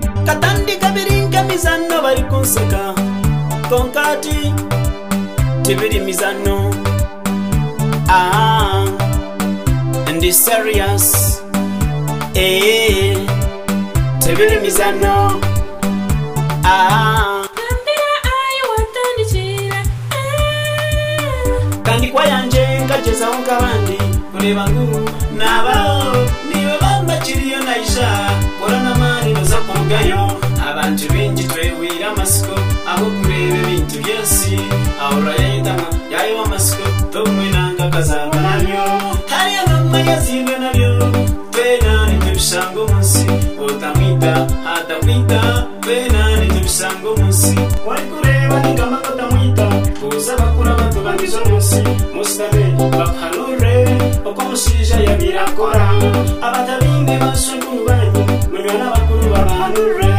bakatandika biringa mizano bari kunseka konkati tibiri mizano ah, ndi serious eh, tibiri mizano ah, Kambira ayi watandikira kandikwa yanje nkagezaho nk'abandi kureba nguru nabaho niba bambakiriyo nayisha kora n'amari baza kungayo abantu benshi twewira amasiko aho kureba ibintu byose ahora yayitana yayo amasiko tumwe nanga akazaba nabyo hariya mama yazirwe nabyo twenane tubisanga umunsi utamwita atamwita twenane tubisanga umunsi wari kureba ningama katamwita kuza bakura batubangiza umunsi musitane bapanure uko umusija yabirakora abatabindi basuka urubanyi munywa n'abakuru bapanure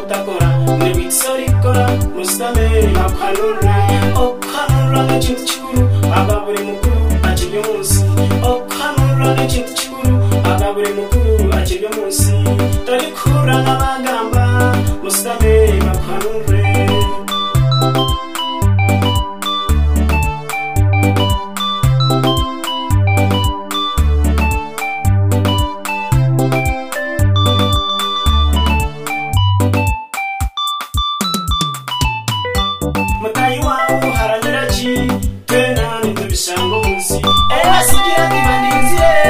utakora nibitsorikora musitane bapanure ukanura nk'ikintu kikuru aba buri mukuru akirya umunsi ukanura nk'ikintu kikuru aba buri mukuru akirya umunsi dore kura n'abagamba musitane bapanure mutayi wawe uharanira ki twenani tubishanga umunsi era sugira ntibanizire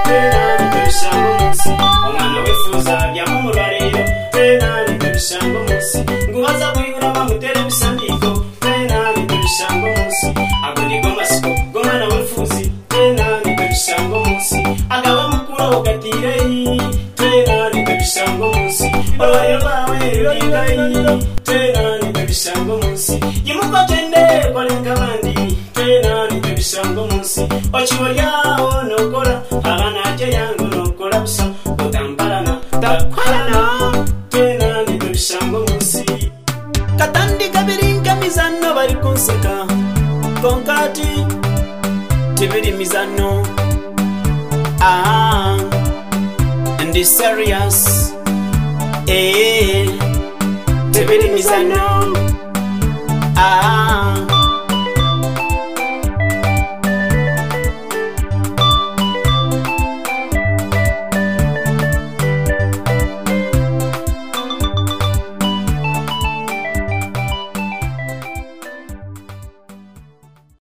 twenani tubishanga umunsi umwana wifuza byamo umurariro twenani tubishanga umunsi ngubaza kuyura bamutere ibisamiko twenani tubishanga umunsi ago ni go masiko gomwana wifuzi twenani tubishanga umunsi agaba mukuru ugatirei twenani tubishanga umunsi urwariro rwawe rurayugayi twenani tubishanga umunsi imukotende korenga abandi twenani tubishanga umunsi okibo ryawo nokora abana ajya yangu nokora busa utambarana ndakorana twenani tubishanga umunsi katandika biringa mizano bari kunseka konkati tibiri mizano ah, ndi serious eh, tibiri mizano ah,